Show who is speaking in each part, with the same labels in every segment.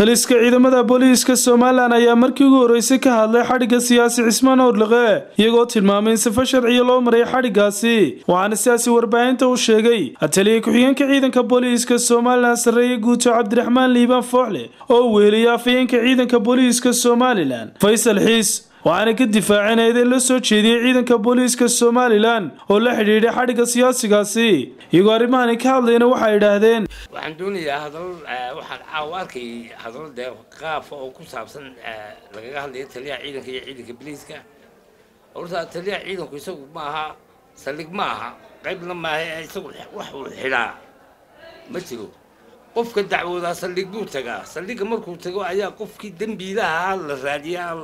Speaker 1: taliska ciidamada booliiska somalilan ayaa markii ugu horreysay ka hadlay xadhigga siyaasi cismaan owrliqe iyagoo tilmaamay in sifo sharciya loo maray xadhiggaasi waxaana sidaasi warbaahinta u sheegay taliya ku-xigeenka ciidanka booliiska somalilan sarreeye guuto cabdiraxmaan liibaan fooxle oo weeliyay afhayeenka ciidanka booliiska somalilan faysal xiis waxaana ka difaaceen eedeen la soo jeediyey ciidanka booliiska somalilan oo la xidhiidhay xadhigga siyaasigaasi iyagoo arrimahani ka hadlayna waxay idhaahdeen
Speaker 2: waxaan doonayaa hadal waxaan caawa arkay hadal dee qaafa oo ku saabsan lagaga hadlayo taliyaha ciidanka iyo ciidanka biliiska horta taliyaha ciidanku isagu ma aha saldhig ma aha qaybna maaha isagu wax uu xidhaa ma jiro qofka dacwoodaa saldhig buu tagaa saldhigga markuu tago ayaa qofkii dembiilaha la raadiyaa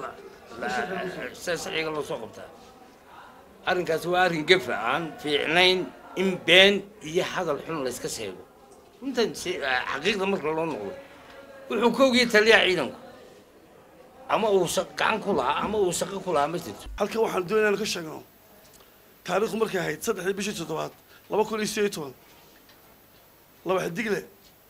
Speaker 2: sharciga loo soo qabtaa arrinkaasi waa arrin gefa aan fiicnayn in been iyo hadal xun layska sheego runtan xaqiiqda marka loo noqdo wuxuu ka ogiyay taliyaha ciidanku ama uu gacan ku lahaa ama uu shaqo ku lahaa ma jirto
Speaker 3: halkan waxaan doonaya inaan ka sheegno taariikhdu markay ahayd saddexdii bishii toddobaad laba kun iyo sideed iyo toban laba xidigle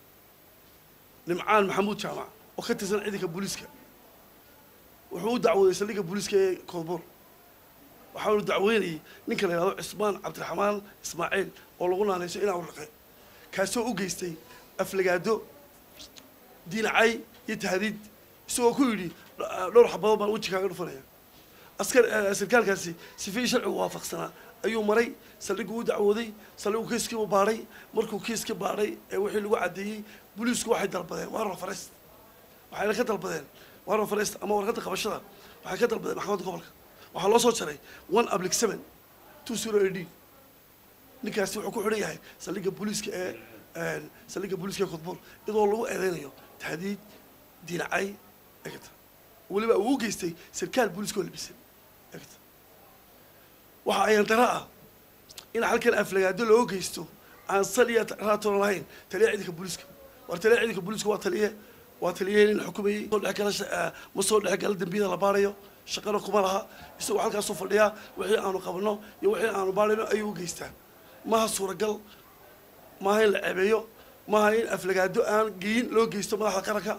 Speaker 3: nimcaan maxamuud jaamac oo ka tirsan ciidanka booliiska wuxuu u dacwooday saldhigga booliiska ee koodbuur waxaanu dacweynayay ninka la yidhahdo cismaan cabdiraxmaan ismaaciil oo lagu naanayso inaa uraqe kaasoo u geystay aflagaado diinacay iyo tahdiid isagoo ku yidhi dhowr xabadood baan weji kaaga dhufanaya askar sarkaalkaasi sifihii sharcigu waafaqsanaa ayuu maray saldhiggu u dacwooday saldhiggu kiiskiibu baadhay markuu kiiska baadhay ee wixii lagu caddeeyey booliisku waxay dalbadeen waa rafarest waxayna ka dalbadeen waa rafarest ama warqadda qabashada waxay ka dalbadeen maxkamadda gobolka waxaa loo soo jaray one ablic seven two zero a d ninkaasi wuxuu ku xidhan yahay saldhigga booliiska ee saldhigga booliiska ee kudbuur iyadoo lagu eedeynayo tahdiid diinacay egta weliba uu u geystay sarkaal booliiska oo labisan egta waxa ayan dara ah in halkan aflagaado loo geysto aan sal iyo raatoon lahayn taliya ciidanka booliiska war taliya ciidanka booliiska waa taliye waa taliye nin xukumayey soo dhex gala ma soo dhex gala dembiyada la baarayo shaqana kuma laha isagoo halkaasuu fadhiyaa wixii aanu qabno iyo wixii aanu baarayno ayuu u geystaa maha suuragal maaha in la ceebeeyo maaha in aflagaado aan geyin loo geysto madaxda qaranka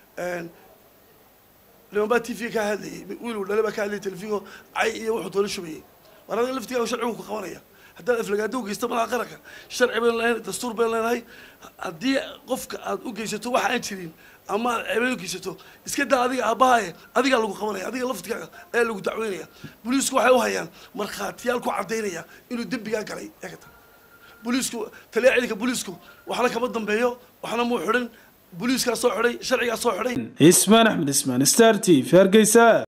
Speaker 3: niman baa t v ka hadlayay wiil uu dhale baa ka hadlayay telefigo cay iyo wuxuu doona shubayay war adiga laftigaa sharcigu ku qabanaya haddaad aflagaado u geysto madaxa qaranka sharci baynu lenahay dastuur baynu leenahay haddii qofka aad u geysato waxa aan jirin ama aad ceebay u geysato iska daa adiga aabbahaye adigaa lagu qabanaya adiga laftigaaga ayaa lagu dacweynaya booliisku waxay u hayaan markhaatiyaal ku caddaynaya inuu dembigaa galay eegata booliisku taliya ciidanka booliisku waxna kama dambeeyo waxna muu xidhin booliiskaa soo xidhay sharcigaa soo xidhay
Speaker 1: ismaan axmed ismaan star t v hargeysa